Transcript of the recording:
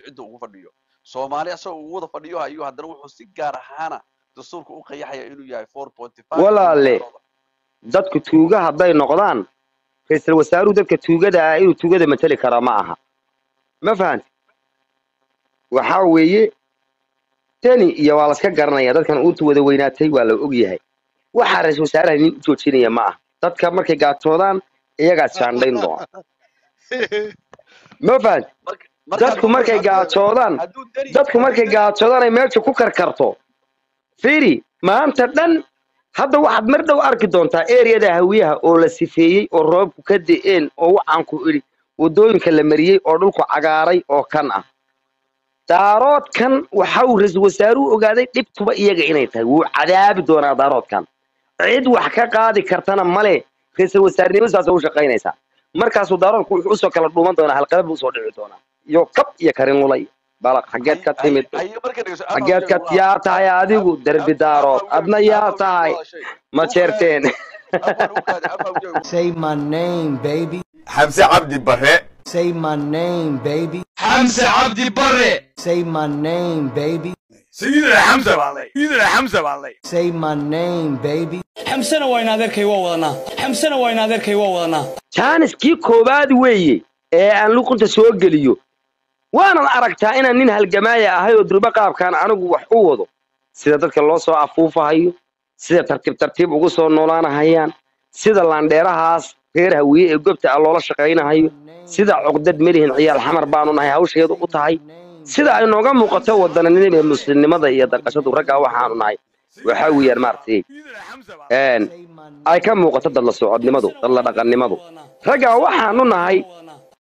cidda ugu fadhiyo soomaali asagoo ugu wada fadhiyo ayuu haddana wuxuu si gaar ahaana dastuurka u qayaxaya inuu yahay four pointy five Walaale. dadku tuuga hadday noqdaan ra-iisul wasaaruhu dadka tuugada ah inuu tuugada mateli kara ma aha ma fahanti waxaa weeye tani iyo waa laska garanaya dadkan uunta wada weynaatay waa la ogyahay waxaa ra-iisul wasaaraha nin u joojinaya ma aha dadka markay gaatoodaan iyagaa jaandhayn doona ma fahanti dadku markay gaajoodaan dadku markay gaajoodaan ay meesha ku karkarto fiiri maanta dhan hadda waxaad mar dhow arki doontaa ereyada hawiyaha oo la sifeeyey oo roobku ka de'een oo waxaan ku idhi waddooyinka la mariyey oo dhulku cagaaray oo kan ah daaroodkan waxa uu ra-iisul wasaaruhu ogaaday dhibtuba iyaga inay tahay wuu cadaabi doonaa daaroodkan cid wax ka qaadi kartana male ra-iisul wasaarnimadaas u shaqaynaysaa markaasuu daaroodku wuxuu usoo kala dhuuman doonaa halqadab usoo dhici doonaa iyo kab iyo karin lulay balaq xaggeed ka timid xaggeed ka yaa tahay adigu derbi daarood adna yaa tahay ma jeerteen Say my name, baby. xamse cabdi bare Say my name, baby. xamse cabdi bare Say my name, baby. sayidina xamse baan lay sayidina xamse baan lay Say my name, baby. xamsana waa in adeerkay waa wadanaa xamsana waa in adeerkay waa wadanaa jaaniskii koowaad weeye ee aan luqunta soo geliyo waanan aragtaa inaan nin halgamaaya ahay oo durbo qaabkaan anigu wax u wado sida dadka loo soo afuufahayo sida tartiib tartiib ugu soo noolaanahayaan sida laandheerahaas reer hawiye ee gobta ah loola shaqaynahayo sida cuqdad melihin ciyaal xamar baanu nahay hawsheedu u tahay sida ay nooga muuqato wadaninima muslimnimada iyo danqashadu raggaa waxaanu nahay waxaa weeyaan maaragtay een ay ka muuqato dad la socodnimadu dad la dhaqannimadu raggaa waxaanu nahay